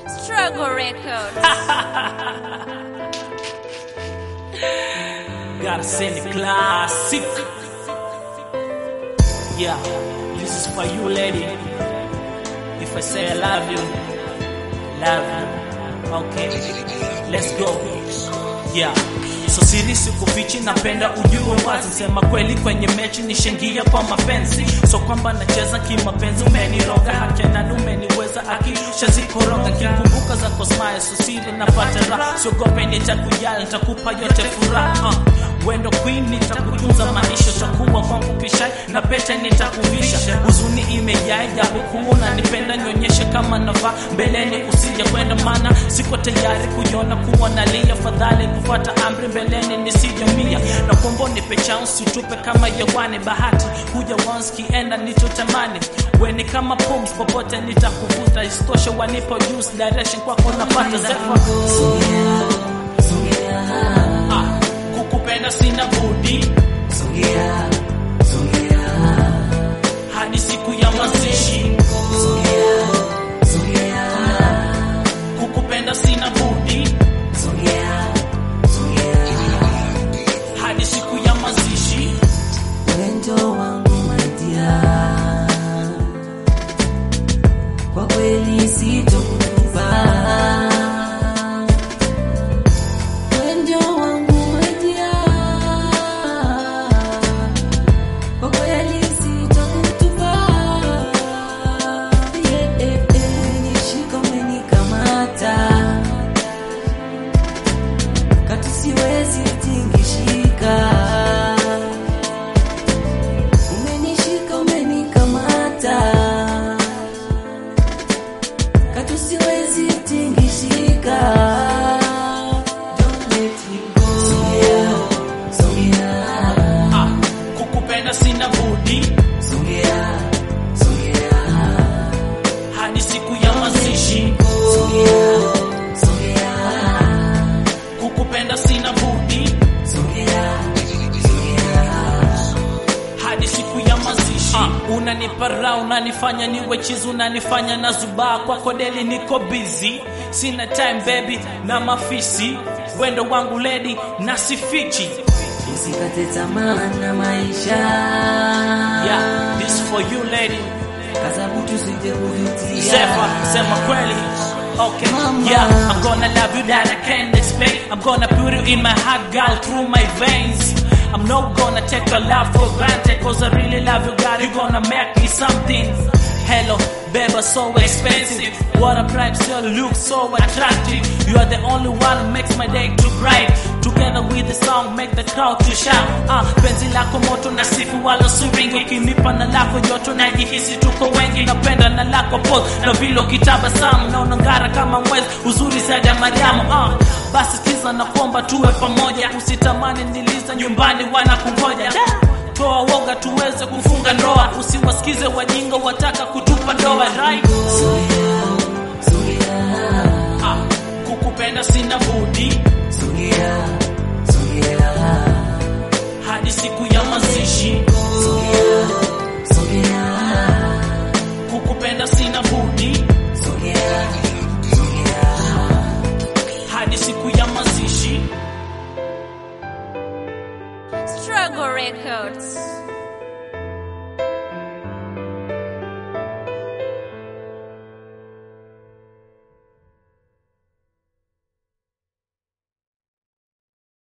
Struggle Records. Gotta send it classic. Yeah, this is for you, lady. If I say I love you, love you. Okay, let's go. Yeah. So siri sikufichi, napenda ujue wazi, sema kweli kwenye mechi nishengia kwa mapenzi, so kwamba nacheza kimapenzi, umeniroga haki na umeniweza akisha zikoroga, kikumbuka zako smile, so siri napata raha, siogope nitakujali, nitakupa yote furaha uh. Wendo queen nitakutunza maisha, takuwa kwangu kishai na pete nitakuvisha. Huzuni imejaa japo kuona nipenda, nyonyeshe kama navaa mbeleni, usije kwenda, mana siko tayari kujiona kuwa nalia. Fadhali kufuata amri mbeleni nisijamia, na kuomba nipe chance, utupe kama yawani. Bahati kuja once kienda nichotamani, weni kama pumzi, popote nitakuvuta. Isitoshe wanipo juice direction kwako napata zefa Ah, kukupenda sina budi hadi siku ya mazishi. Kukupenda sina budi hadi siku ya mazishi. Wendo wangu maidia, kwa kweli sitokutupa. Wendo wangu maidia, kwa kweli sitokutupa. Yeah, eh, eh, nishika umenikamata, katu siwezi tingishika Umenishika, umenikamata, katu siwezi tingishika. Don't let me go. Songea, songea, Ah, kukupenda sina budi songea, songea, hadi siku ya mazishi. songea, songea, Kukupenda sina budi songea, songea. hadi siku ya mazishi. Ah, unanipa raha, unanifanya niwe chizi, unanifanya na zubaa kwako deli, niko busy, sina time baby na mafisi, wendo wangu lady na sifichi. Usikate tamaa na maisha Yeah, this for you lady. kasabutu sije kujutia. Zephyr, sema kweli. Okay, Mama. yeah, I'm gonna love you that I can't explain. I'm gonna put you in my heart, girl, through my veins. I'm not gonna take your love for granted, cause I really love you, girl. You're gonna make me something. Hello, baby, so expensive. What a price, you look so attractive. You are the only one who makes my day too bright. Together with the song, make the crowd to shout. Ah, penzi lako moto na sifu wala suringi, ukinipa na lako joto najihisi tuko wengi. Napenda na lako pose na vile ukitabasamu na unang'ara kama mwezi, uzuri zaidi ya Mariamu. Ah, basi kiza na kuomba tuwe pamoja, usitamani niliza nyumbani wanakungoja. Toa woga tuweze kufunga ndoa, usiwasikize wajinga wataka kutupa ndoa. Right? Songea, songea, Ah, kukupenda sina budi songea, songea. hadi siku ya mazishi.